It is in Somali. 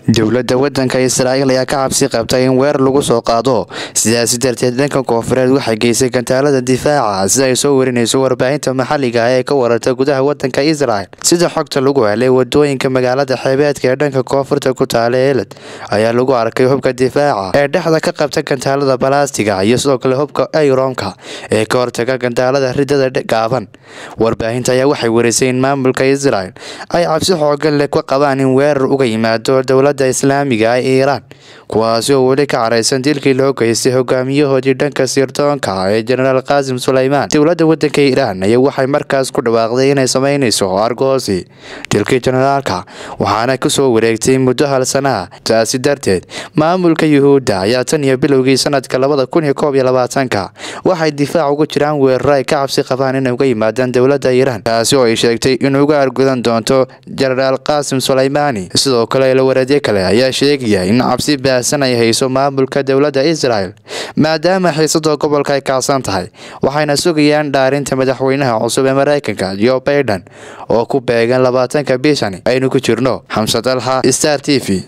dowladda waddanka israa'iil ayaa ka cabsi qabtay in weerar lagu soo qaado sidaasi darteed dhanka koonfureed waxay geysay gantaalada difaaca sida ay soo warinayso warbaahinta maxalliga ah ee ka wararta gudaha waddanka israel sida xogta lagu helay wadooyinka magaalada xeebeedka ee dhanka koonfurta ku taala eelad ayaa lagu arkay hubka difaaca ee dhexda ka qabta gantaalada balaastiga iyo sidoo kale hubka ayroonka ee ka hortaga gantaalada ridada gaaban warbaahinta ayaa waxay warisay in maamulka israel ay cabsi xoogan leh ka qabaan in weerar uga yimaado dowladda islaamiga ah ee iiraan kuwaasi oo weli ka caraysan dilkii loo geystay hogaamiyahoodii dhanka sirdoonka ee jenaraal qaasim suleymaan dowladda waddanka iiraan ayaa waxay markaas ku dhawaaqday inay sameynayso argoosi dilkii jenaraalka waxaana kusoo wareegtay muddo hal sanaha taasi darteed maamulka yuhuudda ayaa tan iyo bilowgii sanadka labada kun iyo koob iyo labaatanka waxay difaac ugu jiraan weeraro ay ka cabsi qabaan inay uga yimaadaan dowladda iiraan taasi oo ay sheegtay in uga argudan doonto jenaraal qaasim suleymaani sidoo kale ilawareedyo kale ayaa sheegaya in cabsi baahsan ay hayso maamulka dowladda israel maadaama xiisada gobolka ay kacsan tahay waxayna sugayaan dhaarinta madaxweynaha cusub ee mareykanka jo baiden oo ku beegan labaatanka bishani aynu ku jirno xamsad alxa star t v